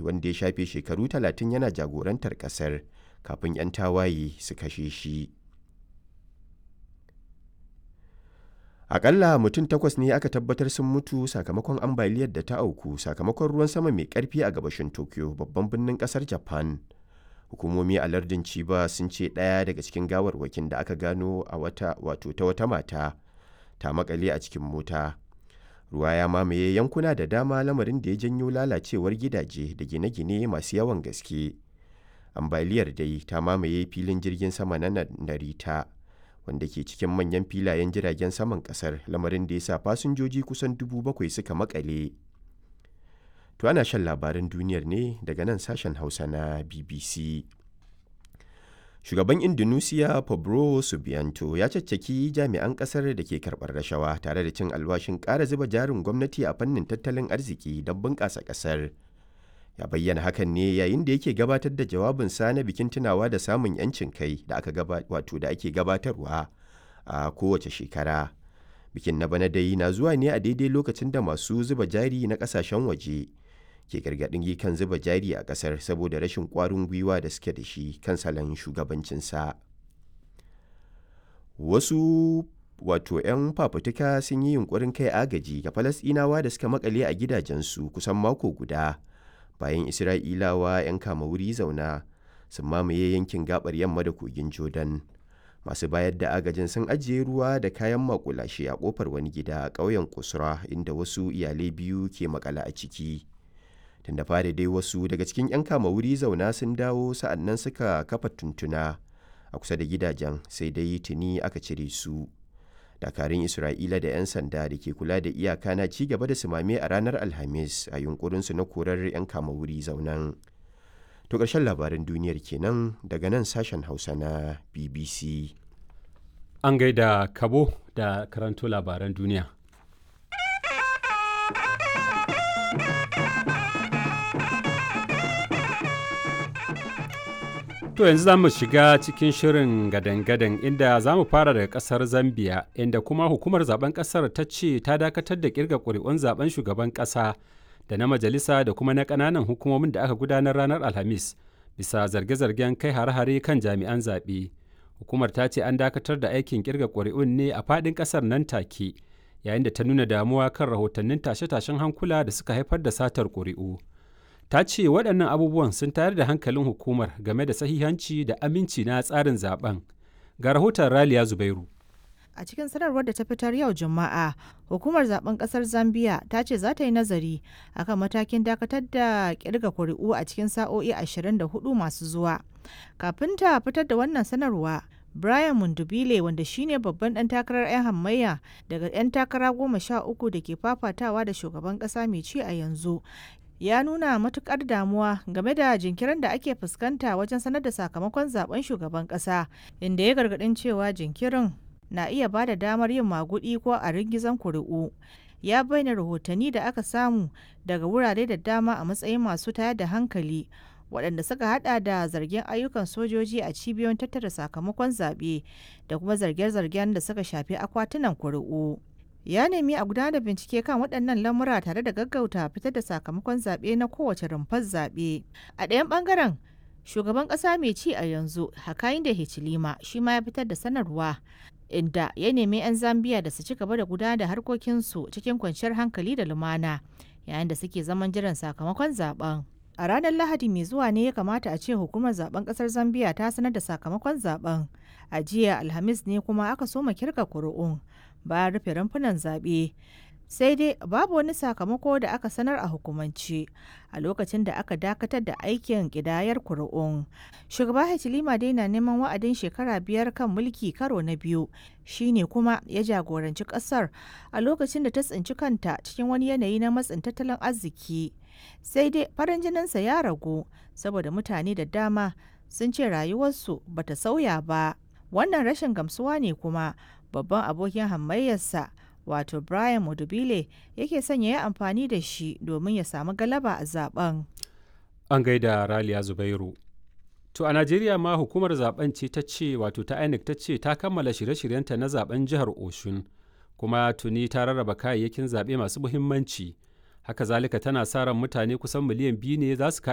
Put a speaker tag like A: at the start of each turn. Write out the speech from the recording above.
A: wanda ya shafe shekaru talatin yana jagorantar ƙasar kafin 'yan tawaye su kashe shi. Aƙalla mutum takwas ne aka tabbatar sun mutu sakamakon ambaliyar da ta auku sakamakon ruwan sama mai ƙarfi a gabashin Tokyo babban birnin ƙasar Japan. Hukumomi a lardin Chiba sun ce ɗaya daga cikin gawarwakin da aka gano a wata wato ta wata mata ta makale a cikin mota. Ruwa ya mamaye yankuna da dama lamarin da ya janyo lalacewar gidaje da gine-gine masu yawan gaske. Ambaliyar dai ta mamaye filin jirgin sama na Narita. wanda ke cikin manyan filayen jiragen saman kasar lamarin da ya sa fasinjoji kusan dubu bakwai suka makale. To ana shan labaran duniyar ne daga nan sashen Hausa na BBC. Shugaban Indonesia Pablo Subianto ya caccaki jami'an kasar da ke karɓar rashawa tare da cin alwashin ƙara zuba jarin gwamnati a fannin tattalin arziki don bunƙasa ƙasar. ya bayyana hakan ne yayin da yake gabatar da jawabinsa na bikin tunawa da samun 'yancin kai da aka wato da ake gabatarwa a kowace shekara bikin na bana dai na zuwa ne a daidai lokacin da masu zuba jari na kasashen waje ke gargaɗin kan zuba jari a ƙasar saboda rashin ƙwarin gwiwa da suke da shi kan salon shugabancinsa wasu wato 'yan fafutuka sun yi yunkurin kai agaji ga falasɗinawa da suka makale a gidajensu kusan mako guda bayan isra'ilawa 'yan kama wuri zauna sun mamaye yankin gabar yamma da kogin jordan masu bayar da agajin sun ajiye ruwa da kayan makulashe a kofar wani gida a ƙauyen kusura inda wasu iyalai biyu ke makala a ciki tun da fari dai wasu daga cikin 'yan kama wuri zauna sun dawo sa'annan suka kafa tuntuna a kusa da gidajen sai dai tuni aka cire su dakarun isra'ila da 'yan sanda da ke kula da iyaka na ci gaba da sumame a ranar alhamis a yunkurinsu na korar 'yan kama wuri zaunan to ƙarshen labaran duniyar kenan daga nan sashen hausa na bbc
B: an gaida kabo da karanto labaran duniya To yanzu za mu shiga cikin shirin gadan-gadan inda za mu fara daga kasar Zambia inda kuma hukumar zaben kasar ta ce ta dakatar da kirga ƙuri'un zaben shugaban ƙasa da na majalisa da kuma na ƙananan hukumomin da aka gudanar ranar Alhamis bisa zarge-zargen kai hare-hare kan jami'an zaɓe. Hukumar ta ce an dakatar da aikin kirga ƙuri'un ne a faɗin ƙasar nan take yayin da ta nuna damuwa kan rahotannin tashe-tashen hankula da suka haifar da satar ƙuri'u. ta ce waɗannan abubuwan sun tayar da hankalin hukumar game da sahihanci da aminci na tsarin zaben ga rahoton raliya zubairu
C: a cikin sanarwar da ta fitar yau juma'a hukumar zaben kasar zambia ta ce za ta yi nazari akan matakin dakatar da kirga kuri'u a cikin sa'o'i 24 masu zuwa kafin ta fitar da wannan sanarwa Brian Mundubile wanda shine babban ɗan takarar 'yan hamayya daga 'yan takara goma sha uku da ke fafatawa da shugaban ƙasa mai ci a yanzu ya nuna matukar damuwa game da jinkirin da ake fuskanta wajen sanar da sakamakon zaben shugaban kasa inda ya gargadin cewa jinkirin na iya ba da damar yin magudi ko a ringizan kuri'u ya bayyana rahotanni da aka samu daga wurare da dama a matsayin masu tayar da hankali waɗanda suka hada da zargin ayyukan sojoji a cibiyoyin tattara sakamakon zaɓe da kuma zarge-zargen da suka shafi akwatunan kuri'u. ya nemi a gudanar da bincike kan waɗannan lamura tare da gaggauta fitar da sakamakon zaɓe na kowace rumfar zaɓe a ɗayan ɓangaren shugaban ƙasa mai ci a yanzu hakayin da hichilima shi ma ya fitar da sanarwa inda ya nemi 'yan zambiya da su ci gaba da gudanar da harkokinsu cikin kwanciyar hankali da lumana yayin da suke zaman jiran sakamakon zaben a ranar lahadi mai zuwa ne ya kamata a ce hukumar zaben kasar zambia ta sanar da sakamakon zaben a jiya alhamis ne kuma aka soma kirga kuri'un bayan rufe rumfunan zaɓe sai dai babu wani sakamako da aka sanar a hukumance a lokacin da aka dakatar da aikin ƙidayar kuri'un shugaba hachilima dai na neman wa'adin shekara biyar kan mulki karo na biyu shine kuma ya jagoranci ƙasar a lokacin da ta tsinci kanta cikin wani yanayi na matsin tattalin arziki sai dai farin jininsa ya ragu saboda mutane da dama sun ce rayuwarsu bata sauya ba wannan rashin gamsuwa ne kuma babban abokin hamayyarsa wato brian mudubile yake sanya ya amfani da shi domin ya samu galaba a zaben
B: an gaida raliya zubairu to a najeriya ma hukumar zaben ce ta ce wato ta inec ta ce ta kammala shirye-shiryenta na zaben jihar oshun kuma tuni ta rarraba kayayyakin zaɓe masu muhimmanci haka zalika tana sa ran mutane kusan miliyan biyu ne za su